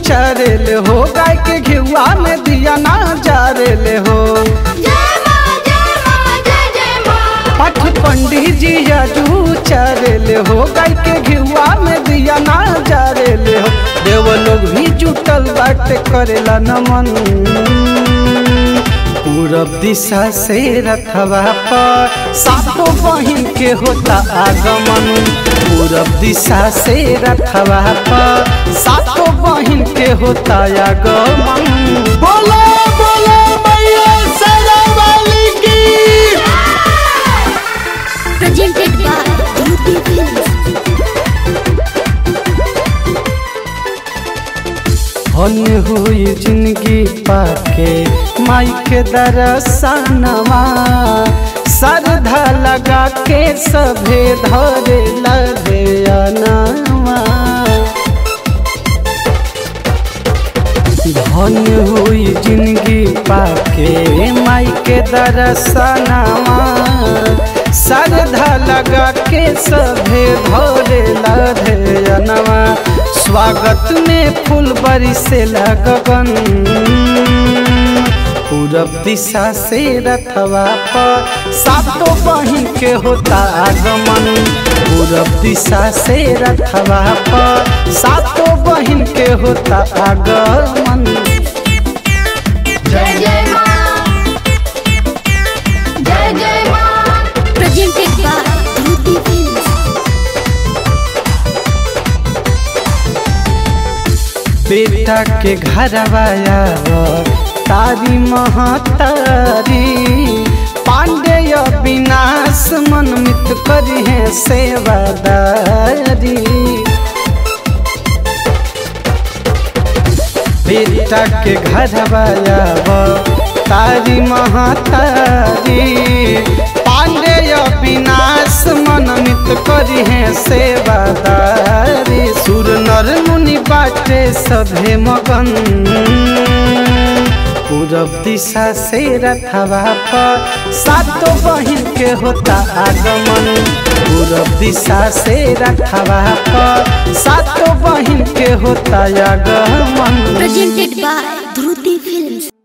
चरेले हो गाय के घिउआ में दिया ना जारेले हो जय मां जय मां जय जय मां पठ पंडित जी अजू चरेले हो गाय के घिउआ में दिया ना जारेले हो देव लोग भी जुटल बाटे करेला नमन पूरब दिशा से रथवा पर सातो बहिन के होता आगमन पूरब दिशा से रथवा पर सातो बहिन के होता आगमन बोलो बोलो मैया सरा वाली की presented by UP Films धन्य हुई जिंदगी पाके माई के दरसनवा श्रद्धा लगा के सभे धरे लदयनवा धन्य हुई जिंदगी पाके माई के दरसनवा श्रद्धा लगा के सभे धरे लदयनवा स्वागत में फूल बरिसे लगन पूरब दिशा से रथवा पर सातो बहिन के होता आगमन पूरब दिशा से रथवा पर सातो बहिन के होता आगमन जय जय मां जय जय मां presented by UP Films बेटा के घरवाया तारी महतारी पांडेय विनाश मन मित करी है सेवादारी बेटा के घरवाया तारी महतारी पांडेय विनाश मन मित करी है सेवादारी सुर नर मुनि बाटे सभे मगन पूरब दिशा से रथवा पर सातो बहिन के होता आगमन पूरब दिशा से रथवा पर सातो बहिन के होता आगमन presented by Dhruti Films